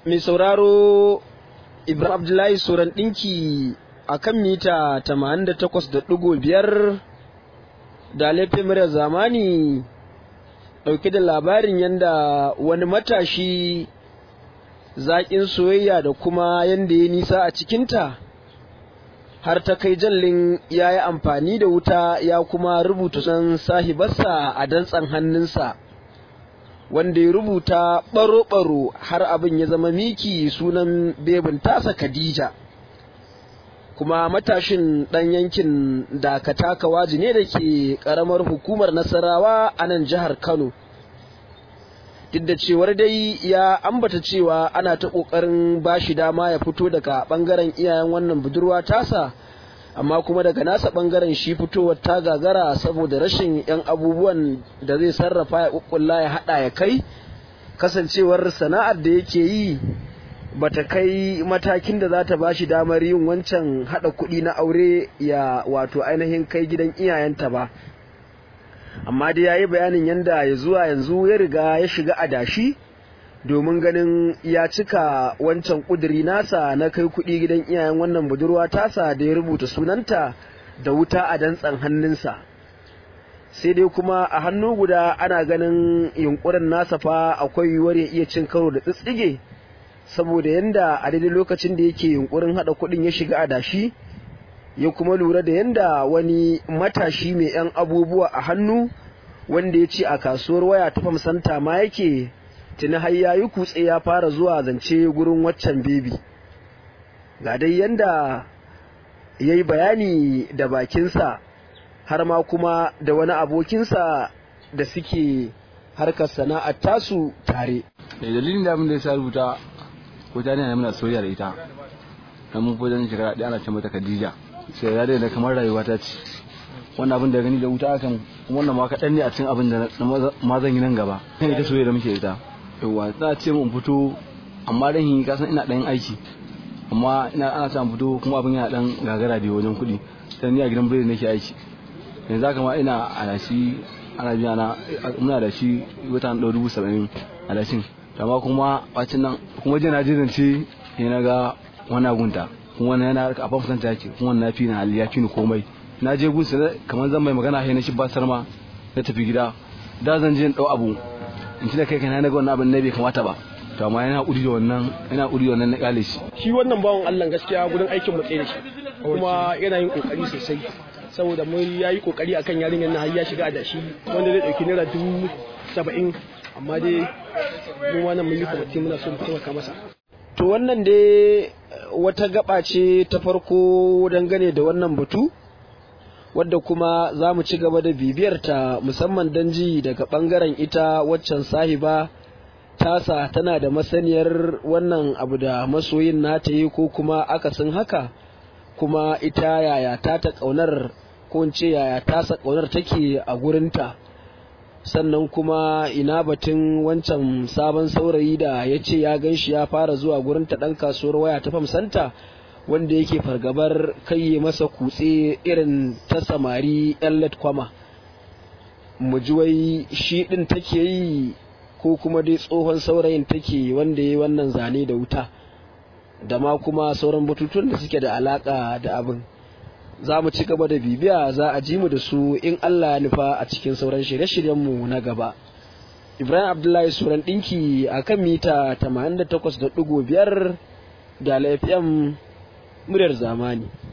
mai sauraro Ibrahim Abdullahi Soran ɗinki a kan mita 88.5 da laifin murar zamani ɗauke da labarin yadda wani matashi zaƙin soyayya da kuma yadda ya nisa a cikinta har ta kai jallin ya yi amfani da wuta ya kuma rubuta san sahibarsa a dantsan hannunsa wanda ya rubuta ɓaro-ɓaro har abin ya zama miki sunan bebin tasa Khadija kuma matashin ɗan yankin dakata kawaji ne da ke ƙaramar hukumar nasarawa a nan jihar Kano duk da cewar dai ya ambata cewa ana ta ƙoƙarin ba shi dama ya fito daga ɓangaren iyayen wannan budurwa tasa amma kuma daga nasa ɓangaren shi fitowar ta gagara saboda rashin 'yan abubuwan da zai sarrafa ya ƙuƙulla ya haɗa ya kai kasancewar sana'ar da yake yi bata kai matakin da za ta ba shi damar yin wancan haɗa kuɗi na aure ya wato ainihin kai gidan iyayenta ba amma dai ya yi bayanin yadda ya zuwa yanzu ya riga ya shiga adashi domin ganin ya cika wancan ƙuduri nasa na kai kuɗi gidan iyayen wannan budurwa tasa da ya rubuta sunanta da wuta a dantsan hannunsa sai dai kuma a hannu guda ana ganin yunkurin nasa fa akwai yiwuwar ya iya cin karo da tsitsige saboda yanda a daidai lokacin da yake yunkurin haɗa kuɗin ya shiga adashi ya kuma lura da yanda wani matashi mai 'yan abubuwa a hannu wanda ya ce a kasuwar waya ta famsanta ma yake tuni har ya yi kutse ya fara zuwa zance gurin waccan bebi ga dai yanda ya yi bayani da bakinsa har ma kuma da wani abokinsa da suke harkar sana'ar tasu tare. dalilin da abin da ya sa rubuta ko ta ne muna soyayya da ita na mun fi wajen shekara ɗaya ana ce mata Khadija sai ya da kamar rayuwa ta ce wannan abin da gani da wuta akan wannan ma kaɗan ne a cikin abin da ma zan yi nan gaba kan ita soyayya da muke ita yawa za a ce mun fito amma dan yi kasan ina ɗan aiki amma ina ana sa fito kuma abin yana ɗan gagara da wajen kuɗi sai ni a gidan biredi nake aiki yanzu haka ma ina a shi ana biya na muna da shi wata ɗau dubu saba'in a dashin amma kuma bacin nan kuma jina je zance ya na ga wani agunta kuma wani yana a famsan ta yake kuma na fi na hali ya fi ni komai na je gunsa kamar zan mai magana sai na shi basar ma na tafi gida da zan je in dau abu in ci da kai kana na ga wannan abin na bai kamata ba to amma yana uri da wannan yana uri da wannan na kale shi shi wannan bawan Allah gaskiya gurin aikin mu tsaye shi kuma yana yin kokari sosai saboda mun yayi kokari akan yarinyar na har ya shiga da shi wanda zai dauki naira dubu saba'in amma dai mu wannan mun yi kwamiti muna so mu taimaka masa to wannan dai wata gaba ce ta farko dangane da wannan batu wadda kuma za mu ci gaba da bibiyar ta musamman don ji daga bangaren ita waccan sahiba tasa tana da masaniyar wannan abu da masoyin nata yi ko kuma akasin haka kuma ita yaya ta ta kaunar ko in ce yaya tasa kaunar take a gurinta sannan kuma ina batun wancan sabon saurayi da ya ce ya gan shi ya fara zuwa gurin ta ɗan kasuwar waya ta famsanta wanda yake fargabar kai masa kutse irin ta samari yan kwama mu ji wai shi ɗin take yi ko kuma dai tsohon saurayin take wanda ya yi wannan zane da wuta da ma kuma sauran bututun da suke da alaka da abin za mu ci gaba da bibiya za a ji mu da su in Allah ya nufa a cikin sauran shirye-shiryenmu na gaba. Ibrahim Abdullahi Suran ɗinki a kan mita 88.5 da FM muryar zamani.